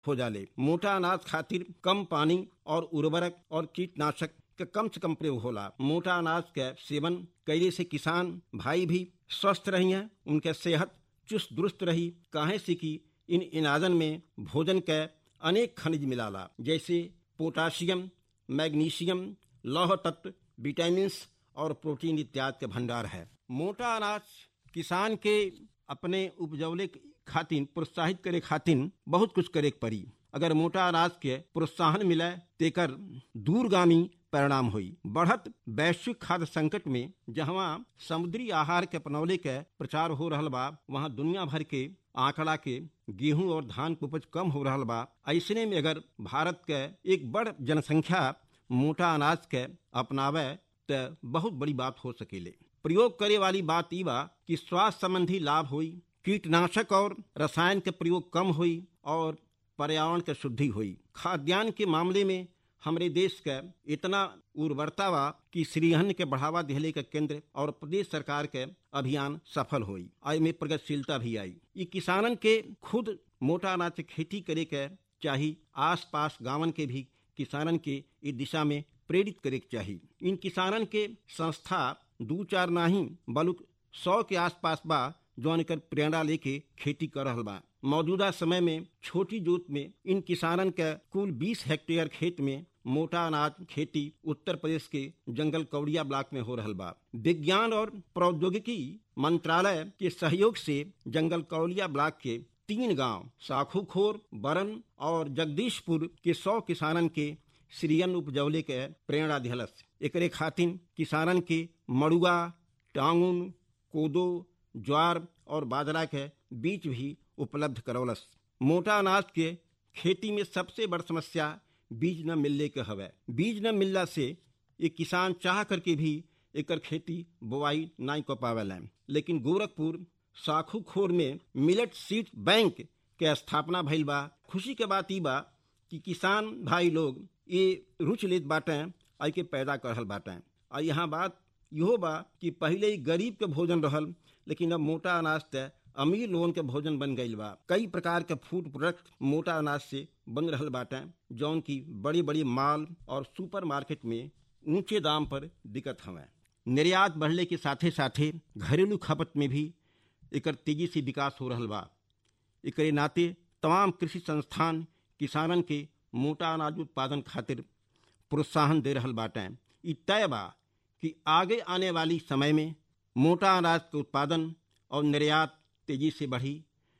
हो जाले मोटा अनाज खातिर कम पानी और उर्वरक और कीटनाशक के कम से कम प्रयोग होला मोटा अनाज के सेवन कैले से किसान भाई भी स्वस्थ रही हैं उनके सेहत चुस्त दुरुस्त रही काहे से कि इन अनाजन में भोजन के अनेक खनिज मिलाला जैसे पोटाशियम मैग्नीशियम लौह तत्व विटामिन और प्रोटीन इत्यादि के भंडार है मोटा अनाज किसान के अपने उपजौले खातिन प्रोत्साहित करे खातिन बहुत कुछ करे पड़ी अगर मोटा अनाज के प्रोत्साहन मिले तेकर दूरगामी परिणाम हुई बढ़त वैश्विक खाद्य संकट में जहाँ समुद्री आहार के अपनौले के प्रचार हो रहा बा वहाँ दुनिया भर के आंकड़ा के गेहूं और धान के उपज कम हो रहा बा ऐसने में अगर भारत के एक बड़ जनसंख्या मोटा अनाज के अपनावे तो बहुत बड़ी बात हो सकेले प्रयोग करे वाली बात ई बा कि स्वास्थ्य संबंधी लाभ हुई कीटनाशक और रसायन के प्रयोग कम हुई और पर्यावरण के शुद्धि हुई खाद्यान्न के मामले में हमारे देश का इतना उर्वरता बा कि श्रीहन के बढ़ावा दिहले के केंद्र और प्रदेश सरकार के अभियान सफल हुई आई में प्रगतिशीलता भी आई ये किसानन के खुद मोटा अनाज की खेती करे के चाहिए आस पास गांवन के भी किसानन के इस दिशा में प्रेरित करे के चाहिए इन किसानन के संस्था दू चार नाही बलुक सौ के आसपास बा जौन कर प्रेरणा लेके खेती कर रहा बा मौजूदा समय में छोटी जोत में इन किसानन के कुल 20 हेक्टेयर खेत में मोटा अनाज खेती उत्तर प्रदेश के जंगल कौड़िया ब्लॉक में हो रहा बा विज्ञान और प्रौद्योगिकी मंत्रालय के सहयोग से जंगल कौड़िया ब्लॉक के तीन गांव साखूखोर बरन और जगदीशपुर के सौ किसानन के श्रीयन उपजौले के प्रेरणा दिहलस एकरे खातिन किसानन के मड़ुआ टांगुन कोदो ज्वार और बाजरा के बीज भी उपलब्ध करौलस मोटा अनाज के खेती में सबसे बड़ समस्या बीज न मिलने के हवे बीज न मिलला से ये किसान चाह करके भी एकर खेती बुआई नहीं कर पावेला लेकिन गोरखपुर साखूखोर में मिलेट सीड बैंक के स्थापना भइल बा खुशी के बात ई बा कि किसान भाई लोग ये रुचि लेत बाटे आई के पैदा कर रहल बाटे आ यहाँ बात इहो बा कि पहले ही गरीब के भोजन रहल लेकिन अब मोटा अनाज ते अमीर लोगन के भोजन बन गईल बा कई प्रकार के फूड प्रोडक्ट मोटा अनाज से बन रहल बाटे जौन की बड़ी बड़ी माल और सुपर मार्केट में ऊंचे दाम पर दिक्कत हवे निर्यात बढ़ले के साथे साथे घरेलू खपत में भी एकर तेजी से विकास हो रहा बा एकरे नाते तमाम कृषि संस्थान किसानन के मोटा अनाज उत्पादन खातिर प्रोत्साहन दे रहल बाटे ई तय बा कि आगे आने वाली समय में मोटा अनाज के उत्पादन और निर्यात तेजी से बढ़ी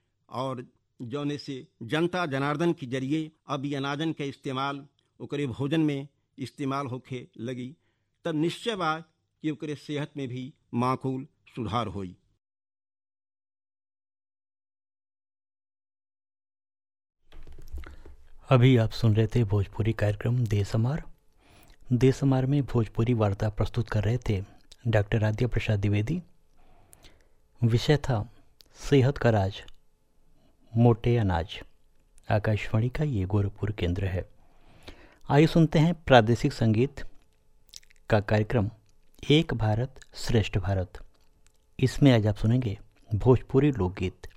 और जौने से जनता जनार्दन के जरिए अब ये अनाजन के इस्तेमाल ओकरे भोजन में इस्तेमाल होखे लगी तब निश्चय बा कि ओकरे सेहत में भी माकूल सुधार होई अभी आप सुन रहे थे भोजपुरी कार्यक्रम देसमार देसमार में भोजपुरी वार्ता प्रस्तुत कर रहे थे डॉक्टर आद्य प्रसाद द्विवेदी विषय था सेहत का राज मोटे अनाज आकाशवाणी का ये गोरखपुर केंद्र है आइए सुनते हैं प्रादेशिक संगीत का कार्यक्रम एक भारत श्रेष्ठ भारत इसमें आज आप सुनेंगे भोजपुरी लोकगीत